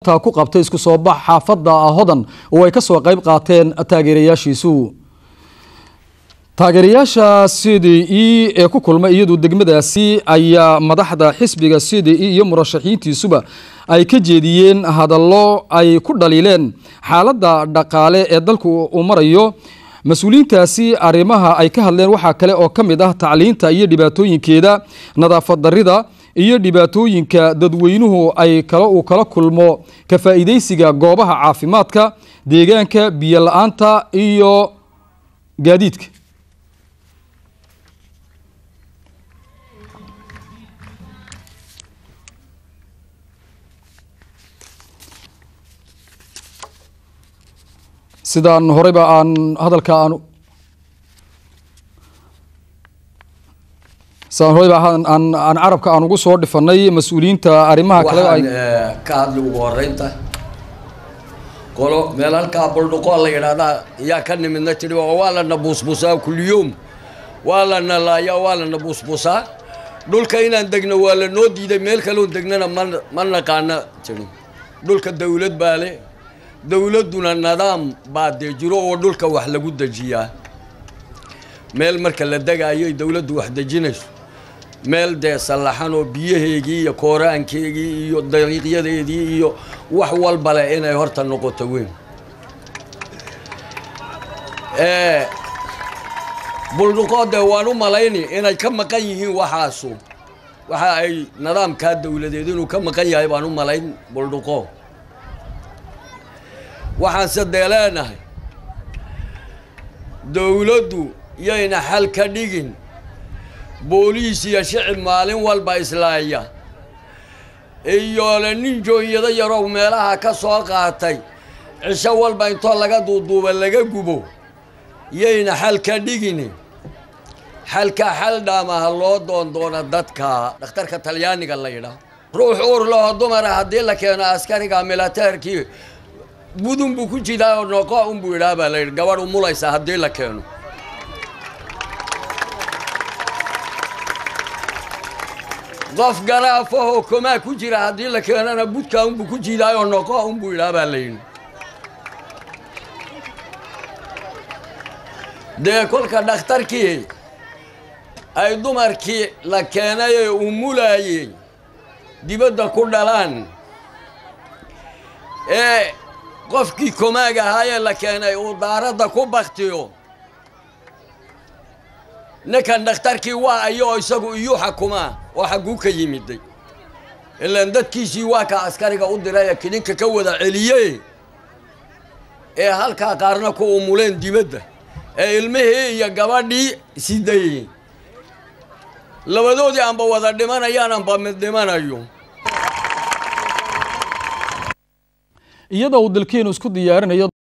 ku qabtay isku soo bax xaafadda hodan oo ay ka soo qayb qaateen taageerayaashiisu taageerayaasha c d e ee ku kulmay iyadu degmadaasi ayaa madaxda xisbiga c d e iyo murashaxiintiisuba ay ka jeediyeen hadallo ay ku dhaliileen xaaladda dhaqaale ee dalku uu marayo mas-uuliyiintaasi arrimaha ay ka hadleen waxaa kale oo ka mid ah tacliinta iyo dhibaatooyinkeeda nadaafad darida iyo dhibaatooyinka dadweynuhu ay kale uu kala kulmo ka faa'iidaysiga goobaha caafimaadka deegaanka biyo la-aanta iyo gaadiidka sidaan horeyba aan hadalka aan sidaan horeyba aan aan carabka aan ugu soo dhifanay mas-uuliyiinta arrimaha kale ay waxaan ka hadli ugu horeynta qolo meel halkaa buldhuqoo la yidhaahdaa yaa ka nimidna tiri oo waa lana buusbuusaa kulliyoom waa lana laayaa waa lana buusbuusaa dhulka inaan degno waa la noo diiday meel kaloon degnana ma ma naqaana tiri dhulka dawlad baa le dawladduna nidaam baa dee jiro oo dhulka wax lagu dejiyaa meel marka la degaayo dawladdu wax dejinayso meel dee sallaxan oo biyaheegii iyo kooraankeegii iyo dariiqyadeedii iyo wax walba leh inay horta noqoto weyn buldhuqoo dee waan u malayni inay ka maqan yihiin waxaasu waxa ay nidaamkaa dawladeed inuu ka maqan yahay baan u malayn buldhuqo waxaanse dee leenahay dawladdu yayna xal ka dhigin booliis iyo shicib maalin walba islaaya iyo le nin joonyado yarow meelaha ka soo qaatay cisho walba intoo laga duuduuba laga gubo yayna xal ka dhigin xalka xal dhaamaha loo doondoona dadka dhakhtarka talyaaniga la yidhaah ruux uur laho dumara haddii la keeno askariga militeerkii budun buu ku jiraa oo noqo unbuu idhaah baa la yidhi gabadh umulaysa haddii la keeno qof garaafahoo komaa ku jira haddii la keenana budkaa unbuu ku jidaayoo noqo unbuu idhaah baa la yidhi dee kolka dhakhtarkii ay dumarkii la keenay ee umulaayey dibadda ku dhalaan ee qofkii komaag ahaayee la keenay uu daaradda ku baktiyo ninkan dhakhtarkii waa ayoo isagu iyuu xakumaa oo xagguu ka yimiday ilaan dadkiisii waa ka askariga u diray ee kidinka ka wada celiye ee halkaa qaarna ku umuleen dibadda ee ilmihii iyo gabadhii sidayey labadoodii aanba wada dhimanayaan aanba mid dhimanayo iyadoo uu dalkeenu isku diyaarinayo